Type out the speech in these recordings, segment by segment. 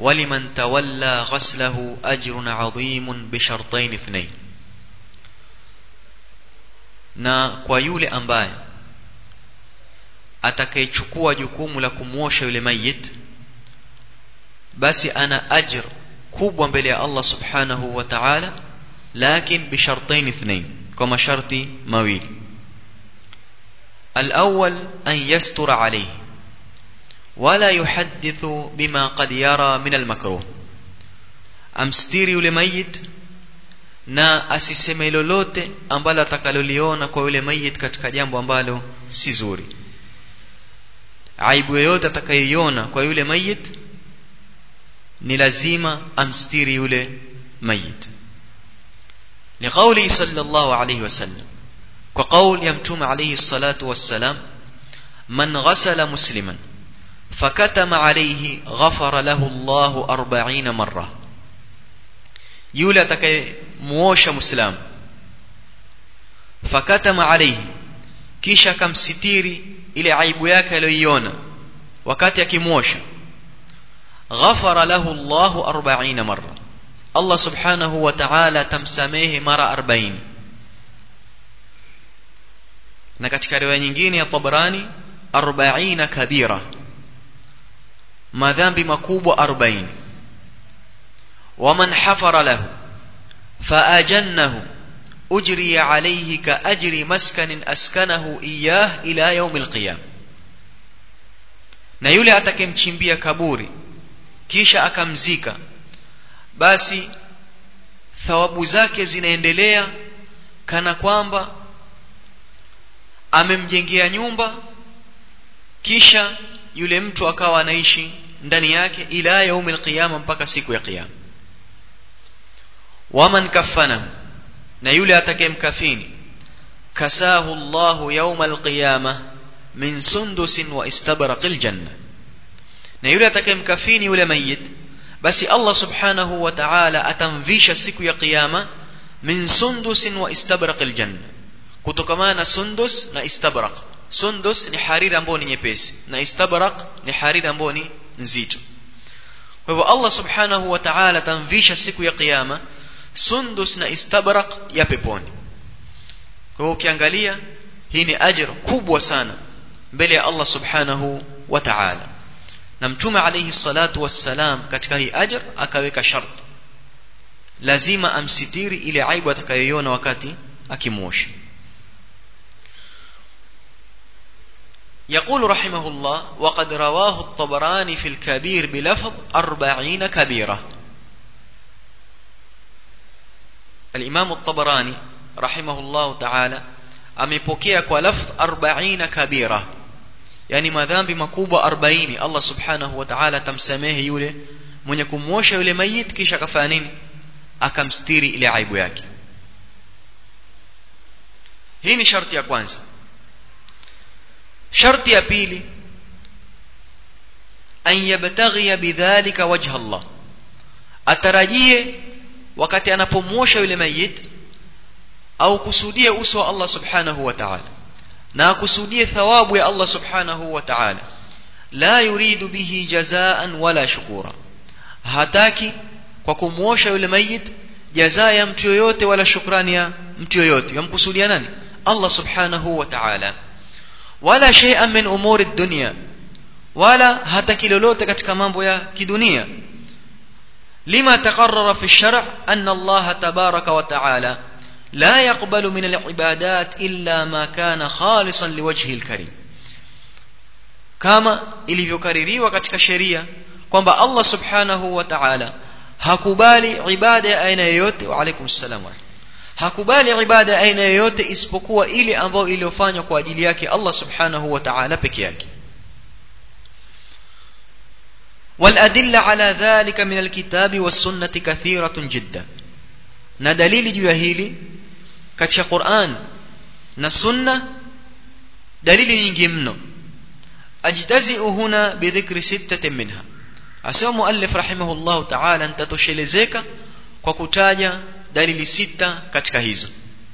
ولمن تولى غسله أجر عظيم بشرطين اثنين na kwa yule ambaye atakayechukua jukumu la kumwosha yule mayit basi ana ajr kubwa mbele ya Allah subhanahu wa ta'ala lakin bishartain ithnain kwa masharti mawili الأول أن يستر عليه ولا يحدث بما قد يرى من المكروه amstiri yule mayit na asiseme lolote ambalo atakaloliona kwa yule mayit katika jambo ambalo si zuri aibu yoyote atakayoiona kwa yule mayit ni lazima amstiri yule mayit liqauli sallallahu alayhi wasallam kwa qaul ya mtume alayhi salatu wassalam man ghasala musliman fakatama alayhi ghafara lahu Allahu 40 marra yule atakayemuosha muislamu fakatama alayhi kisha akamsitiri ile aibu yake aliyoiona wakati akimwosha ghafara lahu Allahu 40 marra Allah subhanahu wa ta'ala tamsamehe mara 40 na katika riwaya nyingine ya Tabrani 40 kabira madhambi makubwa 40 waman hafara lahu faajannahu ujri alayhi ka ajri maskanin askanahu iyah ila yawm alqiyam na yule atakemchimbia kaburi kisha akamzika basi thawabu zake zinaendelea kana kwamba amemjengea nyumba kisha yule mtu akawa anaishi ndani yake ila yaumil qiyama mpaka siku ya qiyama waman kafanahu na yule atakayemkafini kasahu Allahu yaumal qiyama min sundusin wa istabraqil janna na yule atakayemkafini yule mayit basi Allah subhanahu wa ta'ala atamvisha siku ya qiyama min sundusin wa istabraqil janna kutokamana na sundus na istabraq sundus ni hariri ambayo ni nyepesi na istabraq ni hariri ambayo ni nzito kwa hivyo Allah subhanahu wa ta'ala atamvisha siku ya kiyama sundus na istabraq ya peponi kwa hivyo ukiangalia hii ni ajr kubwa sana mbele ya Allah subhanahu wa ta'ala na mtume alayhi salatu wassalam katika hii ajr akaweka shart lazima amsitiri ile aibu atakayoiona wakati akimwosha يقول رحمه الله وقد رواه الطبراني في الكبير بلفظ أربعين كبيرة الإمام الطبراني رحمه الله تعالى amepokea kwa lafdh 40 kabira yani madhambi makubwa 40 Allah subhanahu wa ta'ala atamsamehe yule mwenye kumwosha yule mayit kisha akafanya nini akamstiri ile aibu yake hii ni sharti ya kwanza sharti ya pili an yabtaghi bidhalika wajha Allah atarajie wakati anapomwosha yule mayit au kusudie uso wa Allah subhanahu wa ta'ala na akusudie thawabu ya Allah subhanahu wa ta'ala la yuridu bihi jazaan wala shukura hataki kwa kumwosha yule mayit jazaa ya mtu yoyote wala shukrani ya mtu yoyote yamkusudia nani Allah subhanahu wa ta'ala wala shay'an min umuri dunya wala hataki lolote katika mambo ya kidunia lima taqarrara fi shar' anna Allah tabaraka wa ta'ala لا يقبل من العبادات إلا ما كان خالصا لوجهه الكريم كما ilivyokaririwa katika sheria kwamba Allah subhanahu wa ta'ala hakubali ibada ya aina yoyote wa alaikum salam hakubali ibada ya aina yoyote isipokuwa ile ambayo iliyofanywa kwa ajili yake Allah subhanahu wa ta'ala peke yake والأدلة على ذلك من الكتاب والسنة كثيرة جدا na dalili juu ya hili katika Qur'an na Sunna dalili nyingi mno ajtazi'u huna bidhikri sittatin minha asema muallif rahimahullah ta'ala nitatoshelezeka kwa kutaja dalili sita katika hizo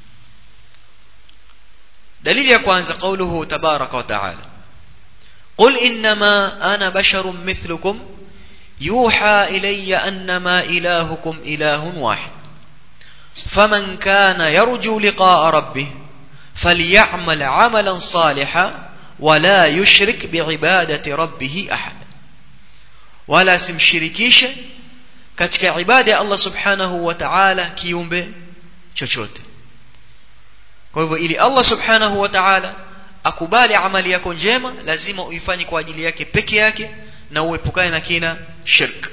dalili ya kwanza qauluhu tabaraka wa ta'ala قل إنما أنا بشر مثلكم يوحى إلي أنما إلهكم إله واحد فمن كان يرجو لقاء ربه فليعمل عملا صالحا ولا يشرك بعبادة ربه أحد ولا simshirikishe katika ibada ya Allah subhanahu wa ta'ala kiumbe chochote kwa hivyo ili Allah subhanahu wa ta'ala akubali amali yako njema lazima uifanye kwa ajili yake peke yake na uepukane na kina shirk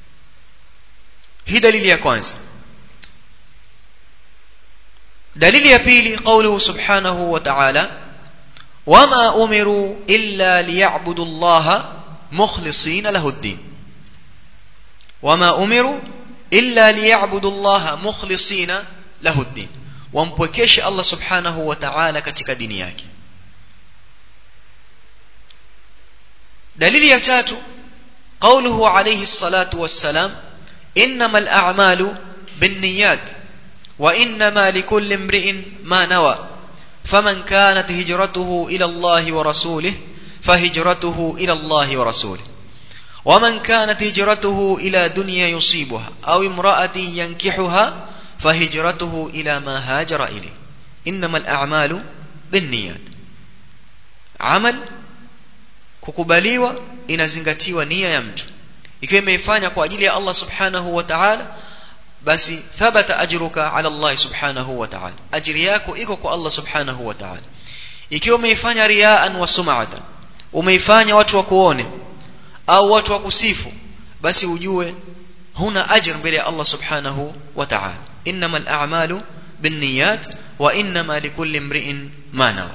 hii dalili ya kwanza dalili ya pili قوله سبحانه وتعالى وما أمروا إلا ليعبدوا الله مخلصين له الدين وما أمروا إلا ليعبدوا الله مخلصين له الدين wampwekeshe Allah subhanahu wa ta'ala katika dini yake dalili ya tatu قوله عليه الصلاة والسلام إنما الأعمال بالنيات وإنما لكل امرئ ما نوى فمن كانت هجرته إلى الله ورسوله فهجرته إلى الله ورسوله ومن كانت هجرته إلى دنيا يصيبها أو امرأة ينكحها فهجرته إلى ما هاجر إليه إنما الأعمال بالنيات عمل kukubaliwa inazingatiwa nia ya mtu ikiwa imeifanya kwa ajili ya Allah subhanahu wa ta'ala basi thabata ajruka ala Allah subhanahu wa ta'ala ajri yako iko kwa Allah subhanahu wa ta'ala ikiwa umeifanya riaan wa sum'atan umeifanya watu wakuone au watu wakusifu basi ujue huna ajr mbele ya Allah subhanahu wa ta'ala innamal a'malu binniyat wa innama likulli imri'in ma nawa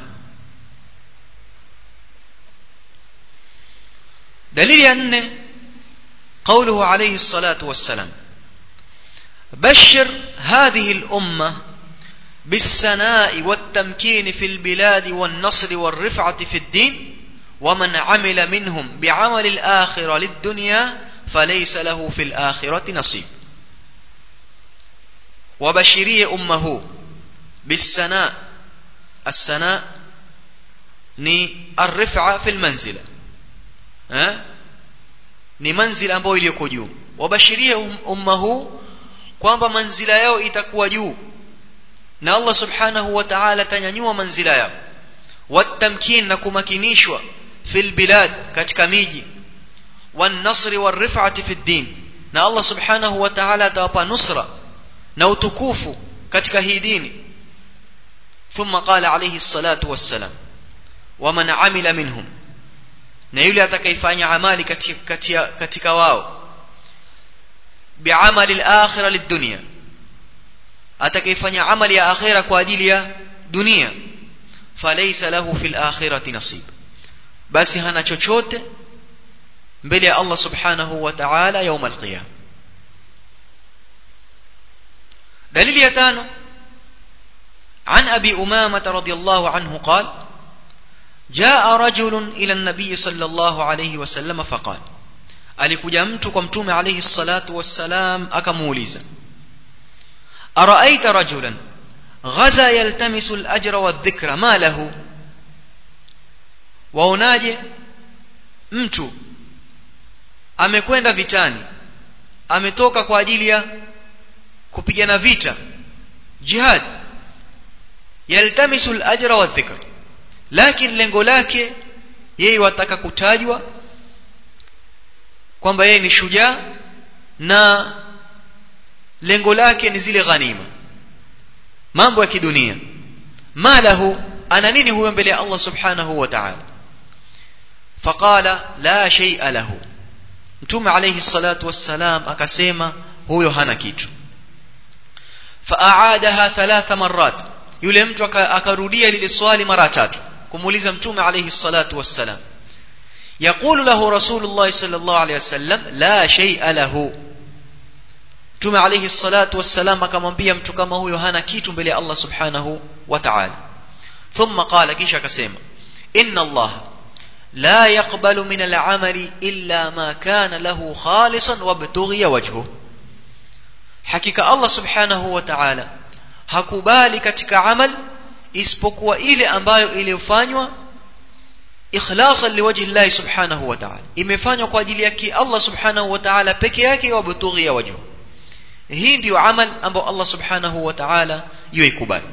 دليل أن قوله عليه الصلاة والسلام بشر هذه الأمة بالسناء والتمكين في البلاد والنصر والرفعة في الدين ومن عمل منهم بعمل الآخرة للدنيا فليس له في الآخرة نصيب وبشري أمه بالسناء السناء ni الرفعة في المنزلة eh? ni manzila ambayo iliyoko juu wabashirie umma huu kwamba manzila yao itakuwa juu na Allah subhanahu wa ta'ala atanyanyua manzila yao watamkin na kumakinishwa fil bilad katika miji والنصر والرفعة في الدين na Allah subhanahu wa ta'ala atawapa nusra na utukufu katika hii dini ثم قال عليه الصلاة والسلام ومن عمل منهم na yule atakayefanya amali katika, katika, katika wao biamali al-akhirah lid-dunya atakayefanya amali ya akhira kwa ajili ya dunia falaysa lahu fil akhirati nasib basi hana chochote mbele ya Allah subhanahu wa ta'ala يوم القيامه دليل ya tano عن ابي امامه رضي الله عنه قال جاء رجل إلى النبي صلى الله عليه وسلم فقال alikuja mtu kwa mtume alayhi salatu wassalam akamuuliza araaita rajulan ghaza yaltamisu al-ajra wadh-dhikra ma lahu waonaje mtu amekwenda vitani ametoka kwa ajili ya kupigana vita jihad yaltamisu al-ajra wadh-dhikra lakini lengo lake yeye wataka kutajwa kwamba yeye ni shujaa na lengo lake ni zile ghanima mambo ya kidunia malahu ana nini huyo mbele ya Allah subhanahu wa ta'ala faqala la shay'a lahu mtume alayhi salatu wassalam akasema huyo hana kitu faaadaha thalatha marrat yule mtu akarudia lile swali mara tatu kumuuliza mtume alayhi salatu wassalam يقول له رسول الله صلى الله عليه وسلم لا شيء له mtume alayhi salatu wassalam akamwambia mtu kama huyo hana kitu mbele ya Allah subhanahu wa ta'ala thumma qala kisha akasema inna Allah la yaqbalu min al-amali illa ma kana lahu khalisan wabtughiya wajhu hakika Allah subhanahu wa ta'ala hakubali katika amal isipokuwa ile ambayo iliyofanywa ikhlasan liwajhi Allah subhanahu wa ta'ala imefanywa kwa ajili yake Allah subhanahu wa ta'ala peke yake wa butughi ya wajhu hii ndiyo amal ambao Allah subhanahu wa ta'ala yuikubali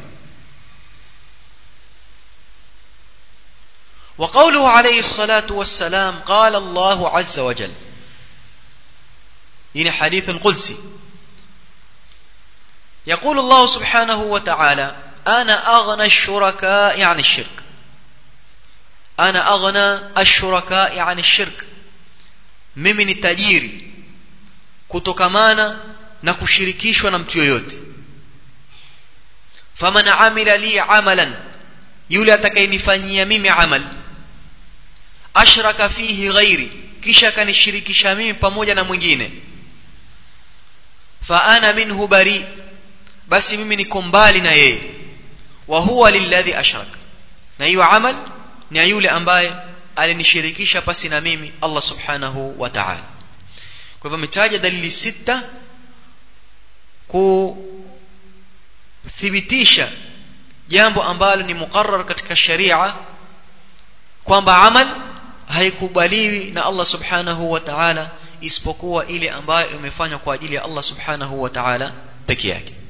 وقوله عليه الصلاة والسلام قال الله عز وجل هنا حديث قدسي يقول الله سبحانه وتعالى أنا أغنى الشركاء عن الشرك أنا أغنى الشركاء عن الشرك mimi ni tajiri kutokamana na kushirikishwa na mtu yoyote faman amila li amalan yule atakayenifanyia mimi amal ashraka fihi ghairi kisha akanishirikisha mimi pamoja na mwingine fa ana minhu bari basi mimi niko mbali na yeye wa huwa lilladhi ashraka na hiyo amal ni yule ambaye alinishirikisha pasi na mimi Allah subhanahu wa ta'ala kwa hivyo mitaja dalili sita kuthibitisha jambo ambalo ni muqarrar katika sharia kwamba amal haikubaliwi na Allah subhanahu wa ta'ala isipokuwa ile ambayo imefanywa kwa ajili ya Allah subhanahu wa ta'ala peke yake